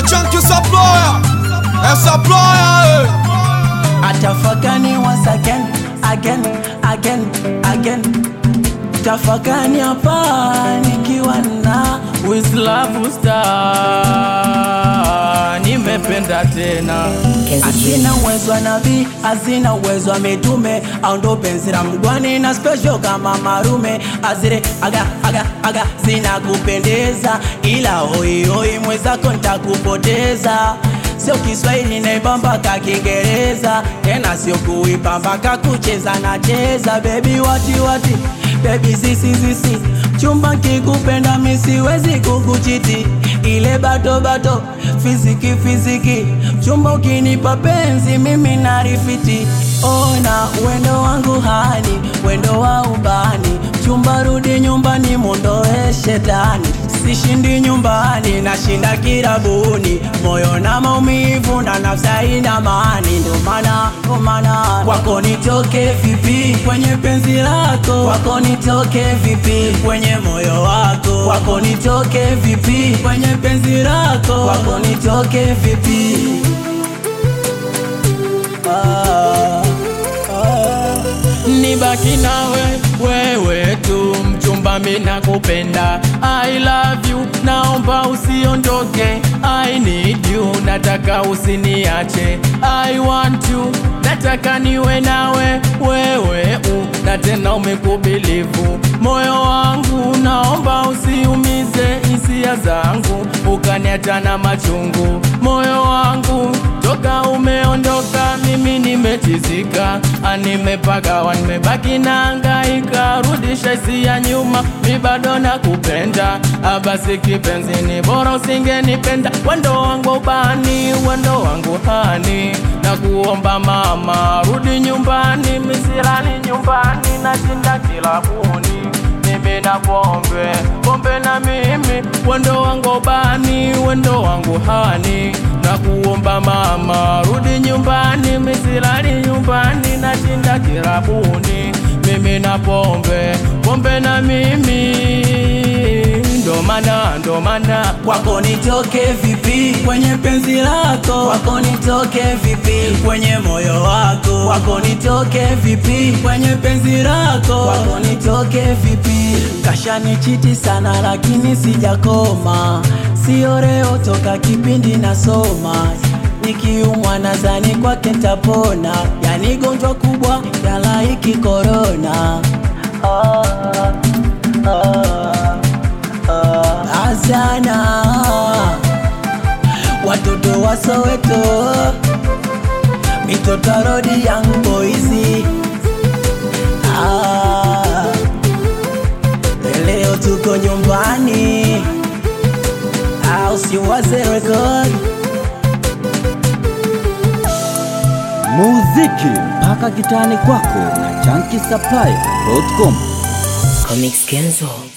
chunky supplier, a supplier. atafakani once again again again again tafakani hapa nikiwa na Wislavu Star, nimependa tena hazina uwezo wa nabii hazina uwezo wa mitume au ndo penzi la mgwani na special kama marume azire aga aga aga zinakupendeza ila hoihoi mwezako ntakupoteza sio Kiswahili naibamba ka Kiingereza tena sio kuipamba ka kucheza na cheza bebi wati wati bebi zisi zisi chumba kikupenda misiwezi kukuchiti ile bato bato fiziki fiziki chumba ukinipa penzi mimi narifiti ona wendo wangu hani wendo wa ubani chumba rudi nyumbani mondoe shetani sishindi nyumbani nashinda kirabuni moyo na maumivu na nafsi haina maani ndo maana ndo maana kwako nitoke vipi kwenye penzi lako kwako nitoke vipi kwenye moyo wako kwako nitoke vipi kwenye penzi lako kwako nitoke vipi ah, ah. nibaki nawe wewe tu mchumba mina kupenda I love you naomba usiondoke I need you nataka usiniache I want you nataka niwe nawe wewe u na tena umekubilivu moyo wangu naomba usiumize hisia zangu ukaniacha na machungu moyo wangu toka umeondoka mimi nimetizika nimepagawa nimebaki na hangaika rudisha hisia nyuma mi bado nakupenda abasi kipenzi ni bora usingenipenda wendo wangu ubani wendo wangu hani na kuomba mama rudi nyumbani misirani nyumbani nashinda kilabuni mimi na pombe pombe na mimi wendo wangu bani wendo wangu hani na kuomba mama rudi nyumbani misilali nyumbani na shinda kirabuni mimi na pombe pombe na mimi ndo maana ndo maana kwako nitoke vipi kwenye penzi lako kwako nitoke vipi kwenye moyo wako kwako nitoke vipi kwenye penzi lako kwako nitoke vipi kashanichiti sana lakini sijakoma sio leo toka kipindi nasoma nikiumwa nadhani kwake ntapona yani gonjwa kubwa ya laiki korona ah, ah, ah, azana watoto wa Soweto mitoto ya rodi young boys ah, leo tuko nyumbani au siwaze record muziki mpaka kitani kwako na chanki supplier.com Comics Kenzo.